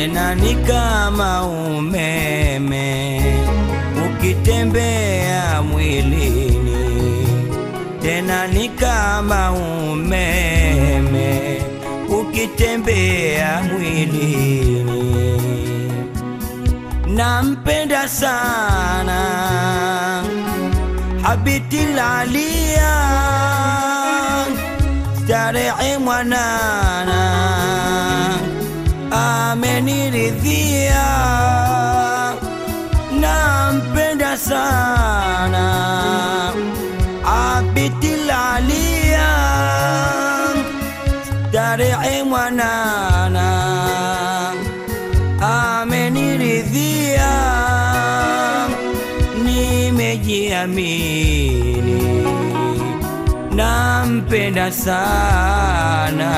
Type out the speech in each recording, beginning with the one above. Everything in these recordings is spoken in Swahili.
tena ni kama umeme ukitembea mwilini, tena ni kama umeme ukitembea mwilini. Nampenda sana Habiti Lalia, starehe mwanana ameniridhia, nampenda sana Habiti Lalia, starehe mwanana ameniridhia, nimejiamini, nampenda sana,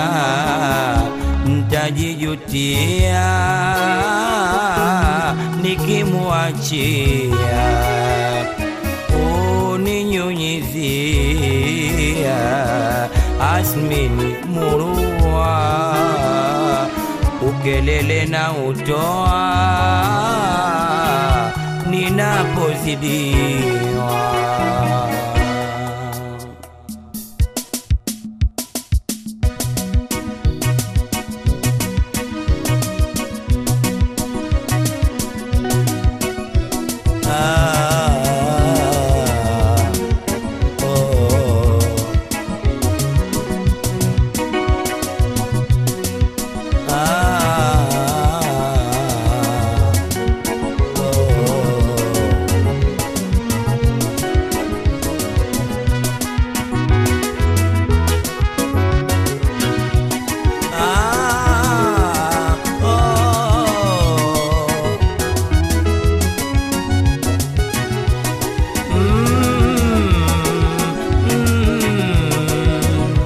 ntajijutia nikimwachia uninyunyizia asmini murua ukelele na utoa ninapozidiwa. Ah, oh. Ah, oh. Ah, oh. Mm, mm.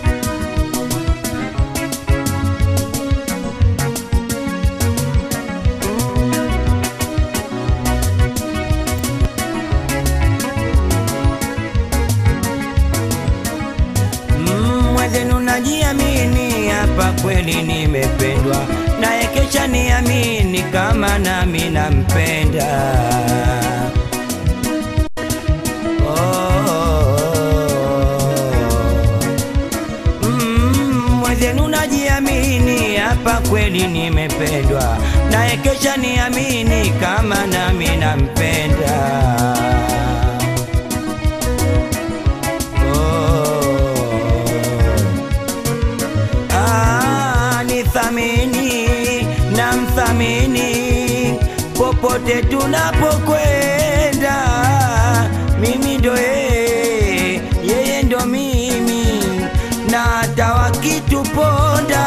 Mm, mwenzenu najiamini, hapa kweli nimependwa, naye kesha niamini kama nami nampenda. Oh. Mm, mwenzenu najiamini, hapa kweli nimependwa, naye kesha niamini kama nami nampenda. Ah, nithamini na mthamini popote tunapokwenda, mimi ndo yeye, yeye ndo mimi, na hata wakituponda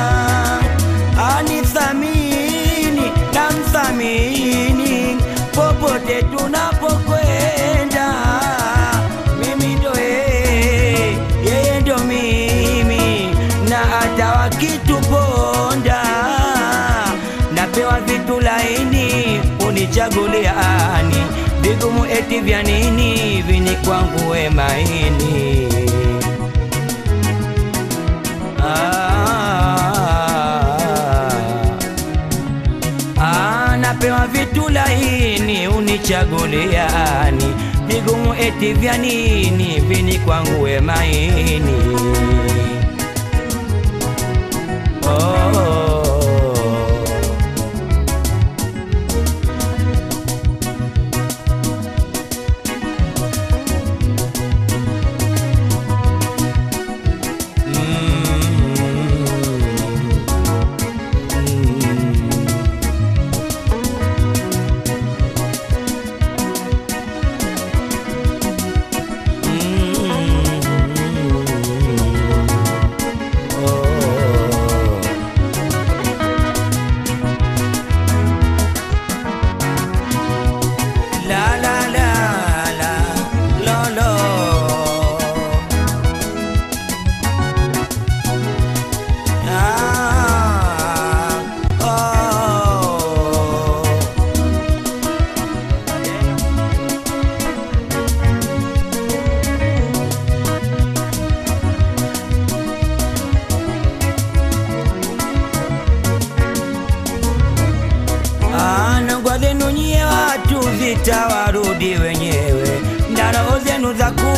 anithamini na mthamini popote tunapokwenda, mimi ndo yeye, yeye ndo mimi, na hata wakituponda napewa vitu laini, unichagulia ani vigumu eti vya nini, vini kwangu we maini Ah, ah, napewa vitu laini unichaguliani, vigumu eti vya nini, vini kwangu we maini oh.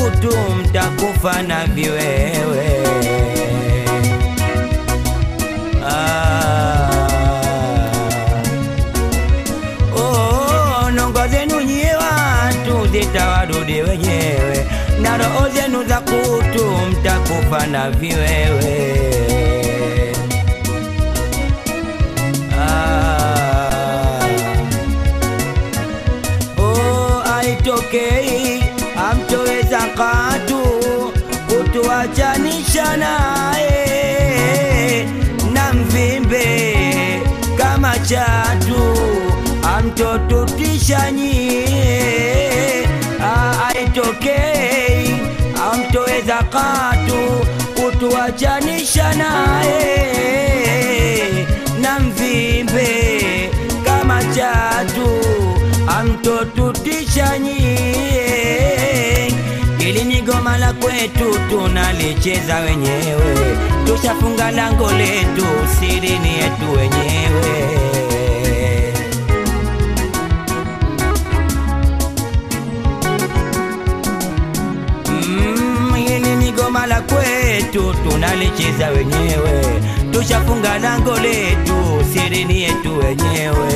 kutu mtakufa na viwewe ah. Oh, nongo zenu nyie watu zitawarudi wenyewe na roho zenu za kutu mtakufa na viwewe Ah. Oh, aitokei amtoweza katu kutuachanisha naye na mvimbe kama chatu amtotutisha nyie Ah, aitokei amtoweza katu kutuachanisha naye na mvimbe kama chatu amtotutisha nyie ili ni goma la kwetu tunalicheza wenyewe tushafunga lango letu sirini yetu wenyewe Mm, hili ni goma la kwetu tunalicheza wenyewe tushafunga lango letu sirini yetu wenyewe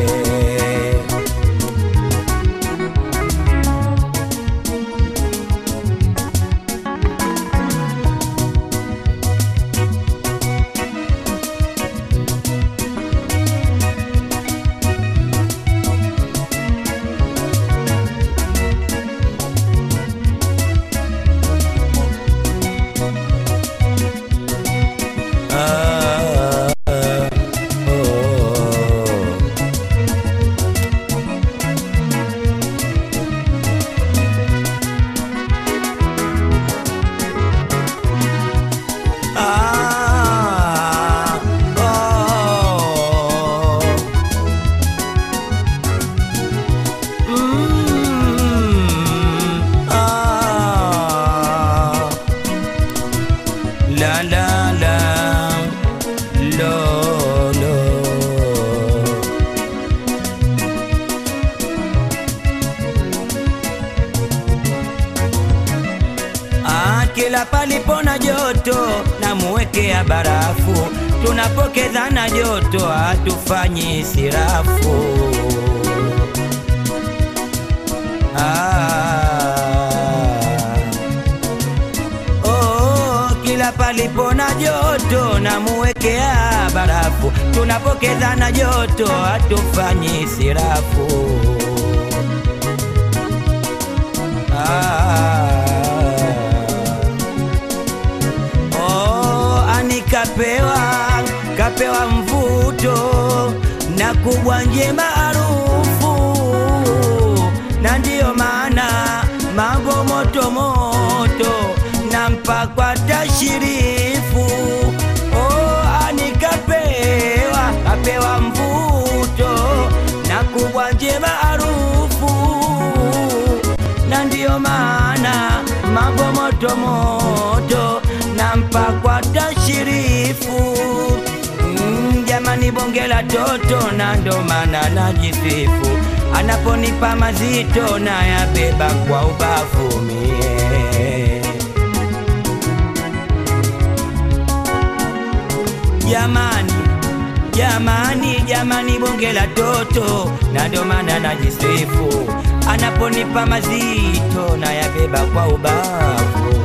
Ah, ah, oh. Ah, oh. Mm, ah. La la la lo lo Ah, kila palipo na joto namuwekea barafu, tunapokezana joto hatufanyi sirafu. Ah. Oh, kila palipo na joto namuwekea barafu, tunapokezana joto hatufanyi sirafu. Ah. Oh, anikapewa kapewa mvuto na kubwa nje maarufu, na ndiyo maana mambo moto moto na mpakwa tashirifu. Oh, anikapewa kapewa mvuto na kubwa nje maarufu na ndiyo maana mambo moto moto na mpakwa tashirifu mm, jamani bonge la toto na ndo maana najisifu anaponipa mazito na yabeba kwa ubavu mie jamani jamani jamani bonge la toto na ndo maana najisifu anaponipa mazito na yabeba kwa ubavu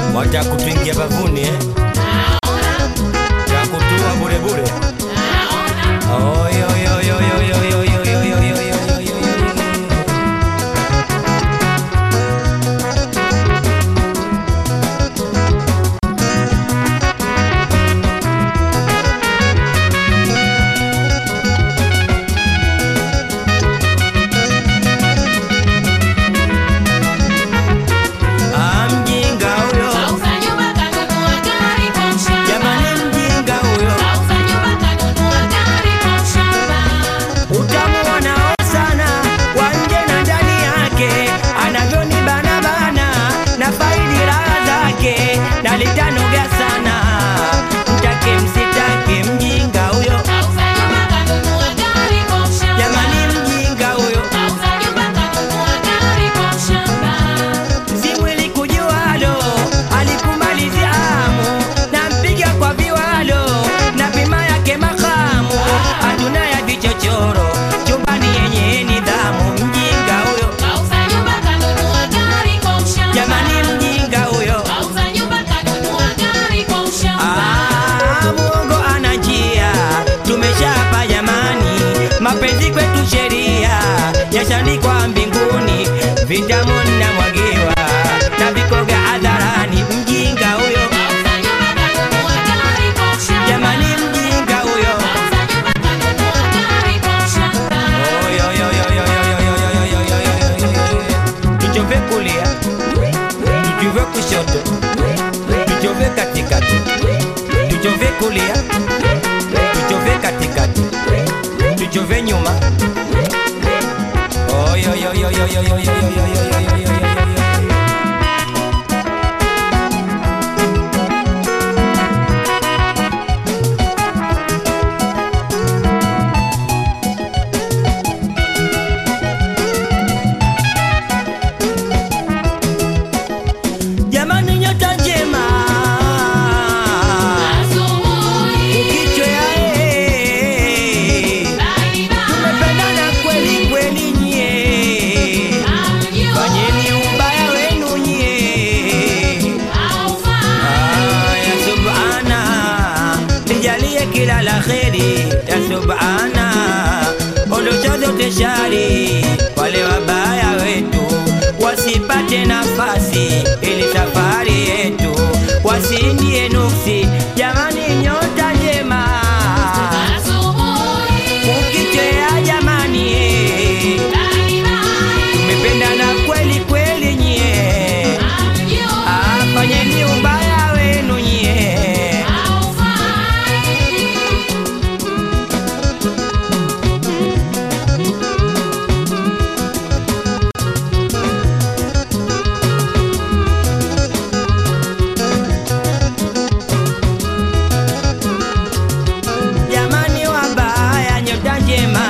watakutuingia bavuni eh? takutua burebure Oy, oy, oy, oy, oy, oy, oy, oy, oy, oy, oy, oy, oy, oy, oy. Ah, mjinga huyo jamani mjinga huyo utamuona sana wa nje na ndani yake anavyoni bana bana na faidi raha zake na litanoga sana mtake msitake mjinga huyo jamani mjinga huyo simwili kujualo alikumalizia hamu na mpiga kwa viwalo na bima yake makamu hatuna ya vichochoro chumbani yenye nidhamu mjinga huyo jamani mjinga huyo Ah, muongo ana njia tumeshapa jamani mapenzi kwetu sheria yashandikwa mbinguni vitamoni na mwagiwa na vikoga hadharani mjinga huyo jamani mjinga huyo Oy, oy, oy, oy, oy, oy, oy, oy, oy, oy, oy, oy, oy, oy. tuchove kulia tuchove kushoto tuchove katikati tuchove kulia tuchove katikati tuchove nyuma Oy, oy, oy, oy, oy, oy, oy, oy, oy, oy, oy, oy, oy, oy, oy. jamani nyota njema ukichwea eh. tumependana kweli kweli nyie fanyeni ubaya wenu nyie Ah, ya subhana nijalie kila la kheri ya subhana ondosha zote shari wale wabaya wetu wasipate nafasi ili safari yetu wasiindie nuksi jamani nyota njema ukichea jamani eh. tumependana kweli kweli nyie Ah, fanyeni ubaya wenu nyie jamani wabaya nyota njema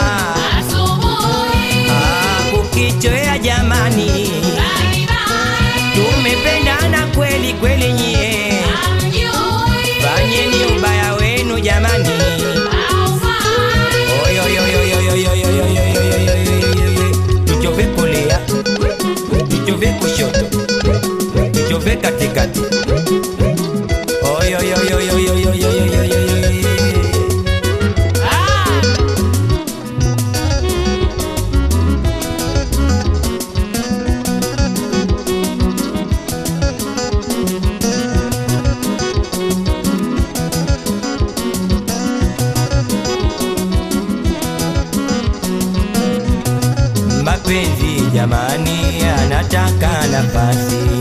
Ah, kukichoea jamani tumependana kweli kweli nyie fanyeni ubaya wenu jamani Oy, oy, oy, oy, oy, oy, oy, oy, oy, oy, oy, oy, oy, oy, oy, oy. tuchove kulia tuchove kushoto tuchove katikati Oy, oy, oy, oy, oy, oy, oy, oy, oy, oy, oy, oy, oy. mapenzi jamani anataka nafasi